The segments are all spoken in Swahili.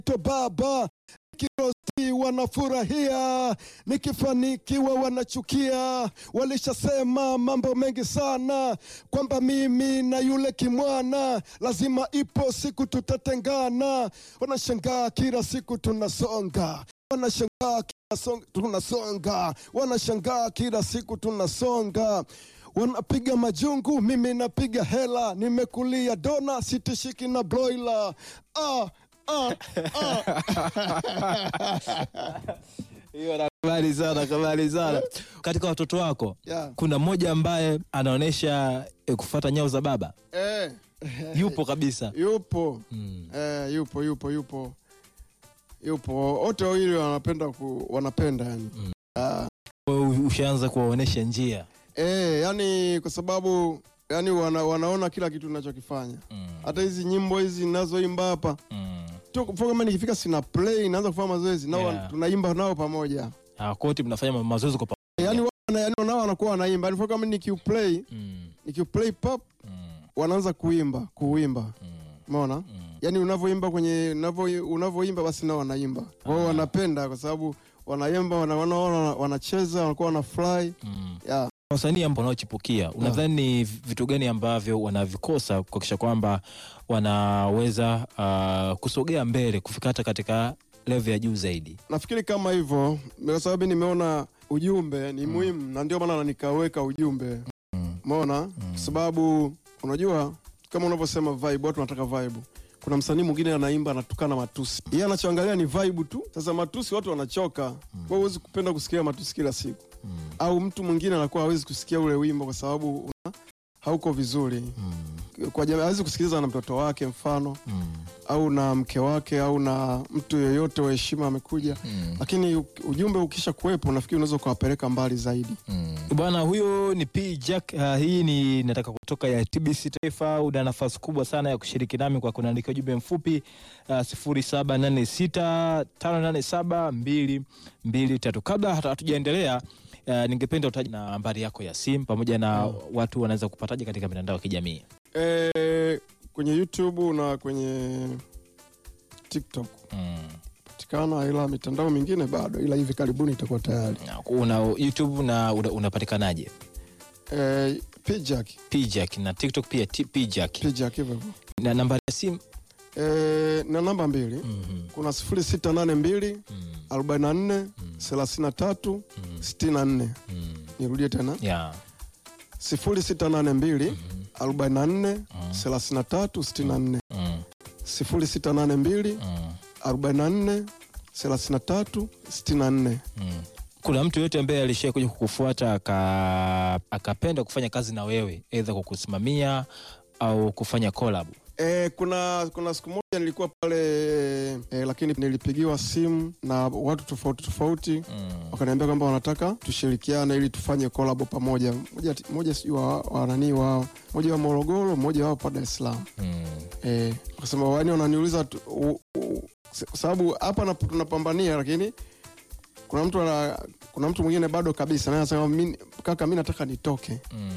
to baba Kirosti wanafurahia, nikifanikiwa wanachukia. Walishasema mambo mengi sana kwamba mimi na yule kimwana lazima ipo siku tutatengana. Wanashangaa kila siku tunasonga, wanashangaa kila song, tunasonga, wanashangaa kila siku tunasonga wanapiga majungu, mimi napiga hela, nimekulia dona, sitishiki na broiler. Ah, ah, Hiyo nakubali sana, nakubali sana. Katika watoto wako Yeah. kuna mmoja ambaye anaonyesha e, kufuata nyao za baba, Eh, yupo kabisa. yupo Mm. eh, yupo yupo yupo yupo, wote wawili wanapenda ku, wanapenda yani Mm. Ah, Wewe Ushaanza kuwaonyesha njia. eh, yani kwa sababu yani wana, wanaona kila kitu ninachokifanya Mm. hata hizi nyimbo hizi ninazoimba hapa Mm. tu kwa kama nikifika sina play naanza kufanya mazoezi nao Yeah. tunaimba nao pamoja Ah, kote mnafanya ma- mazoezi kwa pamoja. yani wana, yani nao wanakuwa wanaimba yani kama nikiuplay Mm. nikiuplay pop Mm. wanaanza kuimba kuimba Mm. umeona Mm. yani unavyoimba kwenye unavyo- unavyoimba basi nao wanaimba kwa hiyo Ah. wanapenda kwa sababu wanaimba wana- wanaona wanacheza wanakuwa wanafurahi Mm. yeah. Wasanii ambao wanaochipukia unadhani ni vitu gani ambavyo wanavikosa kuhakikisha kwamba wanaweza uh, kusogea mbele kufika hata katika level ya juu zaidi? nafikiri kama hivyo kwa sababu nimeona ujumbe ni muhimu na ndio maana nikaweka ujumbe Mm. umeona kwa sababu unajua kama unavyosema vibe watu wanataka vibe kuna msanii mwingine anaimba anatukana matusi yeye anachoangalia ni vibe tu sasa matusi watu wanachoka kwa hiyo huwezi kupenda kusikia matusi kila siku Mm. au mtu mwingine anakuwa hawezi kusikia ule wimbo kwa sababu una, hauko vizuri Mm. kwa jamii hawezi kusikiliza na mtoto wake mfano Mm. au na mke wake au na mtu yeyote wa heshima amekuja Mm. lakini u- ujumbe ukisha kuwepo nafikiri unaweza ukawapeleka mbali zaidi Mm. Bwana huyo ni P Jack. Uh, hii ni nataka kutoka ya TBC Taifa. Una nafasi kubwa sana ya kushiriki nami kwa kunaandika ujumbe mfupi uh, sifuri saba nane sita tano nane saba mbili mbili tatu. Kabla hata hatujaendelea uh, ningependa utaje na nambari yako ya simu pamoja na watu wanaweza kupataje katika mitandao ya kijamii. e, kwenye youtube na kwenye tiktok Mm. patikana ila mitandao mingine bado ila hivi karibuni itakuwa tayari Na Una YouTube na una- unapatikanaje? e, pijak P Jack na TikTok pia T- P Jack. pijak hivyo hivyo Na nambari ya simu e, na namba mbili Mhm. kuna sifuri sita nane mbili Mm. arobaini na nne thelathini na tatu Mm. sitini na nne Mm. nirudie tena Yeah. sifuri sita nane mbili arobaini na nne thelathini na tatu sitini na nne Mm. sifuri sita nane mbili Mm. arobaini na nne thelathini na tatu sitini na nne Mm. Kuna mtu yoyote ambaye alishia kuja kukufuata aka, akapenda kufanya kazi na wewe aidha kukusimamia au kufanya collab? E, kuna kuna siku moja nilikuwa pale e, lakini nilipigiwa simu na watu tofauti tofauti Mm. wakaniambia kwamba wanataka tushirikiane ili tufanye kolabo pamoja. Moja, moja sijui wa, wa nani wao, moja wa Morogoro, mmoja wao pa Dar es Salaam. Mm. Eh, wakasema wani wananiuliza tu- u- u- kwa sababu hapa na- tunapambania, lakini kuna mtu ana, kuna mtu mwingine bado kabisa naye anasema "Mi- kaka, mi nataka nitoke Mm.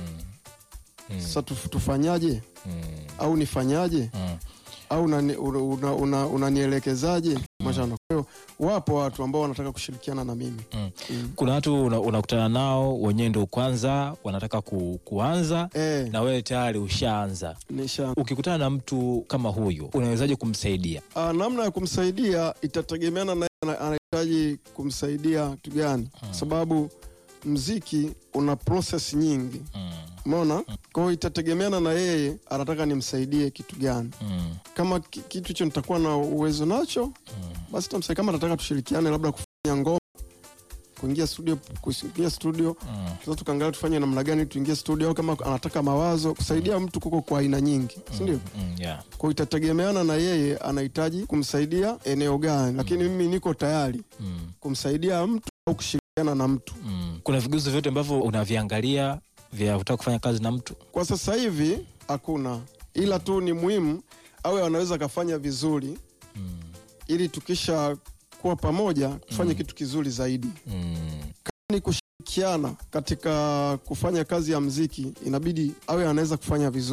Mm. sasa, tuf- tufanyaje Mm. au nifanyaje Mm. au unanielekezaje una, una, unanielekezaje? Mashana. Kwa hiyo wapo watu ambao wanataka kushirikiana na mimi Mm. mm. Kuna watu una- unakutana nao wenyewe ndo kwanza wanataka ku, kuanza eh, na wewe tayari ushaanza. nisha Ukikutana na mtu kama huyu unawezaje kumsaidia? Ah, namna ya kumsaidia itategemeana na ana- anahitaji kumsaidia kitu gani, kwa sababu mziki una process nyingi, Mm. umeona. Kwa hiyo itategemeana na yeye anataka nimsaidie kitu gani. Mm. Kama ki- kitu hicho nitakuwa na uwezo nacho, basi tamsaidia. Kama nataka tushirikiane, labda kufanya ngoma, kuingia studio, kuingia studio Mm. sasa tukaangalia tufanye namna gani tuingie studio, au kama anataka mawazo, kusaidia mtu kuko kwa aina nyingi, si ndio? Mm. Yeah. Kwa hiyo itategemeana na yeye anahitaji kumsaidia eneo gani, lakini mimi niko tayari Mm. kumsaidia mtu au kushirikiana na mtu. Mm. Kuna vigezo vyote ambavyo unaviangalia vya kutaka kufanya kazi na mtu? Kwa sasa hivi hakuna, ila tu ni muhimu awe anaweza akafanya vizuri, Mm. ili tukisha kuwa pamoja tufanye kitu kizuri zaidi. Mm. Ni kushirikiana katika kufanya kazi ya mziki, inabidi awe anaweza kufanya vizuri.